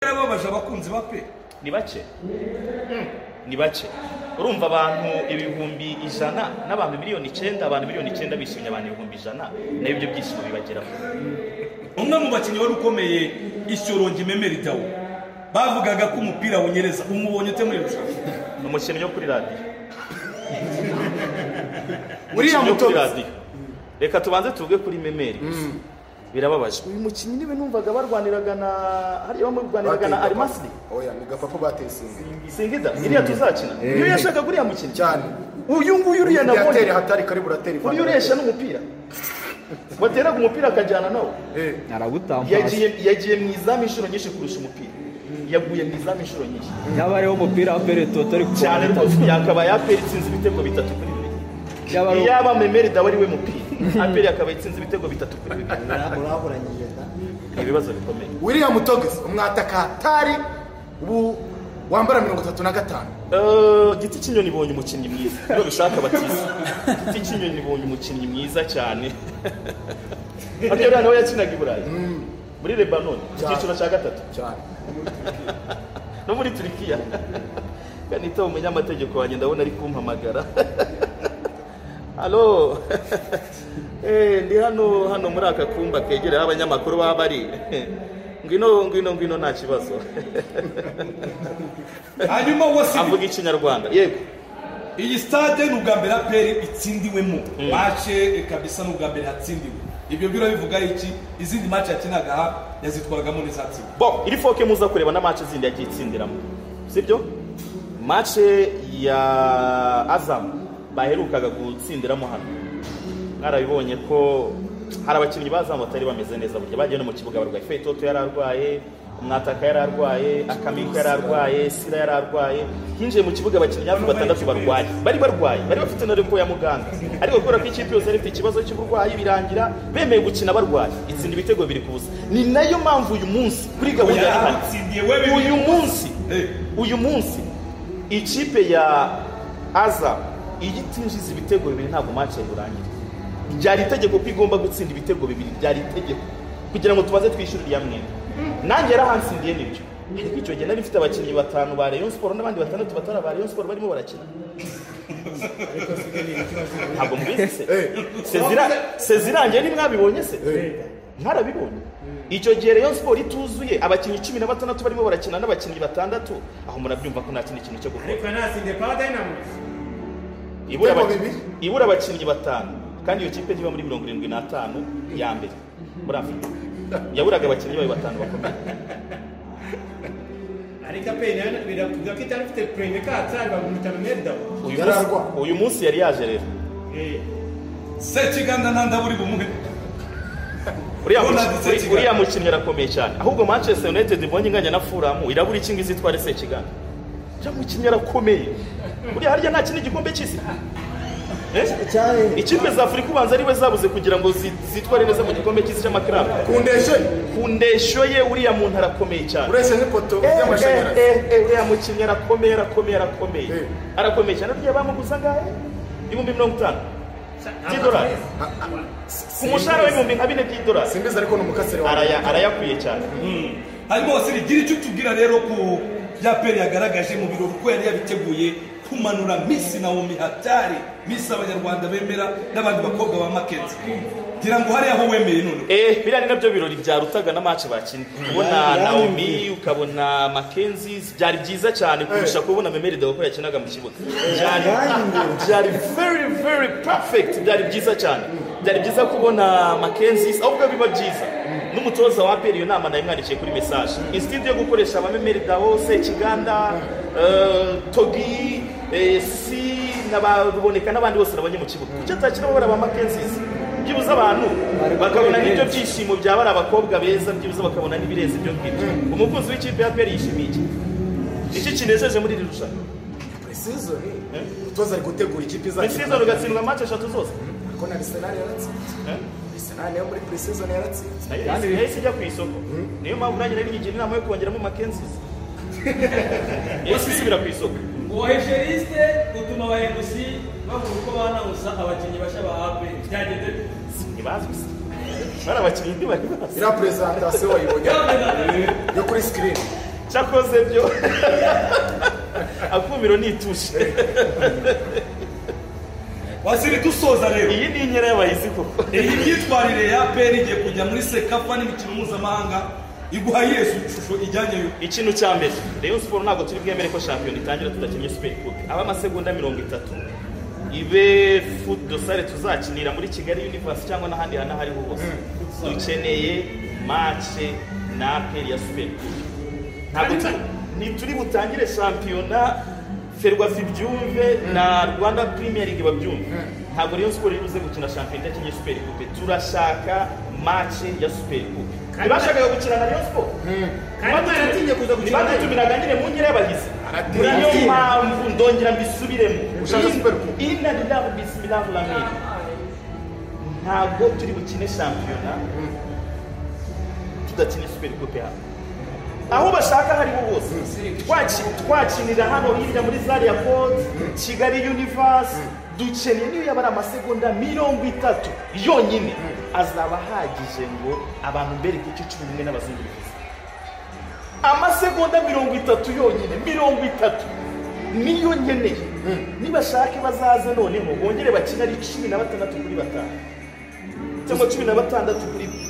babaje abakunzi ba pe ni bake ni bake urumva abantu ibihumbi ijana n'abantu miliyoni icyenda abantu miliyoni icyenda bishimye abantu ibihumbi ijana nabyo ibyo byishimo bibageraho umwe mu bakinnyi wari ukomeye ishyorongi memeri dawo bavugaga ko umupira wunyereza umubonye ute muri irushanwa ni umukinnyi wo kuri radiyo uriya Umukinnyi wo kuri mutoza radiyo reka tubanze tuvuge kuri memeri gusa birababaje uyu mukinnyi niwe numvaga barwaniraga na hariya bamurwaniraga na arimasiri oya ni gapapa batesinze singida iriya tuzakina niyo yashakaga uriya mukinnyi cyane uyu nguyu uriya nabonye yatera hatari kari buratera uriya uresha n'umupira wateraga umupira akajyana nawe Eh, yagiye yagiye mu izamu inshuro nyinshi kurusha umupira yaguye mu izamu inshuro nyinshi yaba ariho umupira wa pere toto ari cyane kuwubona rwose yakaba yapera itsinze ibitego bitatu kuri bibiri Yaba ari- iyaba memeri dawe ari we mupira aperi yakaba itsinze ibitego bitatu kuri bibiri uraburanyije da ni ibibazo bikomeye william mutogeze umwataka hatari ubu wambara mirongo itatu na gatanu Eh, giti cy'inyoni ibonye umukinnyi mwiza niyo bishaka batiza giti cy'inyoni ibonye umukinnyi mwiza cyane ariyo rero nawe yakinaga i burayi muri lebanon icyiciro cya gatatu cyane no muri turikiya kanita umunyamategeko wanjye ndabona ari kumpamagara halo Eh, ndi hano hano muri aka kumba kegereye aho abanyamakuru baba bari ngwino ngwino ngwino nta kibazo hanyuma wasi avuga ikinyarwanda yego iyi stade ni ubwa mbere aperi itsindiwemo mace kabisa ni ubwa mbere hatsindiwe ibyo biro bivuga iki izindi mace yakinaga aha yazitwaragamo n'izatsinda bo iri foke muza kureba na match zindi yagiye itsindiramo sibyo match ya azam baherukaga gutsindiramo hano mwarabibonye ko hari abakinnyi ba azam batari bameze neza burya bagiye no mu kibuga barwaye fetoto yari arwaye umwataka yari arwaye akamiko yari arwaye sira yari arwaye hinjiye mu kibuga abakinnyi hafi batandatu barwaye bari barwaye bari bafite na repo ya muganga ariko kubera ko ikipe yose yari ifite ikibazo cy'uburwayi birangira bemeye gukina barwaye itsinda ibitego biri ku busa ni nayo mpamvu uyu munsi kuri gahunda ya hano Yaratsindiye we bibiri. uyu munsi Eh. uyu munsi ikipe ya aza iyo itinjiza ibitego bibiri ntabwo match yari burangire byari itegeko ko igomba gutsinda ibitego bibiri byari itegeko kugira ngo tubaze twishyure uriya mwenda nanjye yarahansindiye nibyo ariko icyo gihe nari mfite abakinnyi batanu ba rayon siporo n'abandi batandatu batari aba rayon siporo barimo barakina ntabwo mubizi se Sezira- sezirangiye ntimwabibonye se ntarabibonye icyo gihe rayon siporo ituzuye abakinnyi cumi na batandatu barimo barakina n'abakinnyi batandatu aho murabyumva ko nta kindi kintu cyo gukora ariko yanasinze pa dayinamo ibura Ibitego abaki- bibiri. ibura abakinnyi batanu kandi iyo kipe ntiba muri mirongo irindwi n'atanu ya mbere muri afurika yaburaga abakinnyi bayo batanu bakomeye ariko aperi nayo biravuga ko itari ifite pureme katsari bamwita medawo uyu Yari munsi, arwaye. uyu munsi yari yaje rero sekiganda ntanda buri bumwe uriya Ronald mukinnyi- uri- Sekiganda. uriya mukinnyi arakomeye cyane ahubwo manchester united ibonye inganya na furamu irabura ikinga izitware sekiganda uriya mukinnyi arakomeye uriya harya nta kindi gikombe cy'isi Eh? cyane ikipe za afurika ubanza ari we zabuze kugira ngo zi- zitware neza mu gikombe cy'isi cy'amakaramu kundeshe ku ndeshyo ye uriya muntu arakomeye cyane ureshye n'ipoto y'amashanyarazi uriya mukinnyi arakomeye arakomeye arakomeye Eh. arakomeye cyane rya bamuguza angahe ibihumbi mirongo itanu by'idolari ku mushahara w'ibihumbi nka bine by'idolari simbizi ariko ni umukasire wawe Araya- arayakwiye cyane hanyuma wasi gira icyo utubwira rero ku bya peri yagaragaje mu birori uko yari yabiteguye kumanura misi nawomi hatari misi abanyarwanda bemera n'abandi bakobwa ba makenzi ngira ngo hariya aho wemeye none Eh, biriya ni nabyo birori byarutaga na match bakinnye ubona Yari- naomi ukabona makenzi byari byiza cyane kurusha kubona memeri dewo ko yakinaga mu kibuga byari yari- byari very very perfect byari byiza cyane byari byiza kubona makenzi ahubwo biba byiza n'umutoza wa peri iyo nama nayimwandikiye kuri message instinct yo gukoresha abamemeri dawo sekiganda eh, togi eh, si nababoneka n'abandi bose nabonye mu kibuga kuki atakina babara ba makenzi byibuze abantu bakabona n'ibyo byishimo byaba ari abakobwa beza byibuze bakabona n'ibirenze ibyo ngibyo umukunzi w'ikipe ya peri yishimiye iki iki kinejeje muri iri rushanwa precision umutoza ari gutegura ikipe misizo izakina rugatsindwa match eshatu zose ko na arsenal yaratsinze arsenal yo muri precision yaratsinze Nayo yahise- yahise ijya ku isoko niyo mpamvu nanjye nari nyigira inama yo kongeramo makenzisi yahise isubira ku isoko uwo hejeriste utuma abahinduzi bavuga uko banawuza abakinnyi bashya ba aperi byagenze bite? ntibazwi se bari abakinnyi ntibari bazi iriya presentation wayibonye Byagenze bite? yo kuri screen cyakoze byo akumiro nitushe wasiri dusoza rero iyi ni inkera y'abahizi koko iyi myitwarire ya aperi igiye kujya muri sekafa n'imikino mpuzamahanga iguha yesu ishusho ijyanye yo ikintu cya mbere rayon siporo ntabwo turi bwemere ko shampiyona itangira tudakinnye superi kupe aba amasegonda mirongo itatu ibe fudu dosare tuzakinira muri kigali universe cyangwa n'ahandi hantu aho ariho hose dukeneye mace na aperi ya superi kupe ntabwo turi ntituri butangire shampiyona ferwafa ibyumve na rwanda premier league babyumve ntabwo rayon siporo iri buze gukina shampiyona idakinnye superi kupe turashaka mace ya superi kupe ntibashakaga gukina na rayon siporo kandi aratinye kuza gukina nayo. ntibadutumiraga nyine mu nkera y'abahizi Aratinye. muri niyo mpamvu ndongera mbisubiremo Ushaka Super Coupe? ina rilavu bisimilavu lamini ntabwo turi bukine shampiyona tudakine super coupe hano aho bashaka hariho hose Twaki- twakinira hano hirya muri zari ya kode kigali universe dukeneye niyo yaba ari amasegonda mirongo itatu yonyine azaba ahagije ngo abantu mbereke icyo cumi n'umwe n'abazungurukiza amasegonda mirongo itatu yonyine mirongo itatu niyo nkeneye nibashake bazaze noneho bongere bakine ari cumi na batandatu kuri batanu cyangwa cumi na batandatu kuri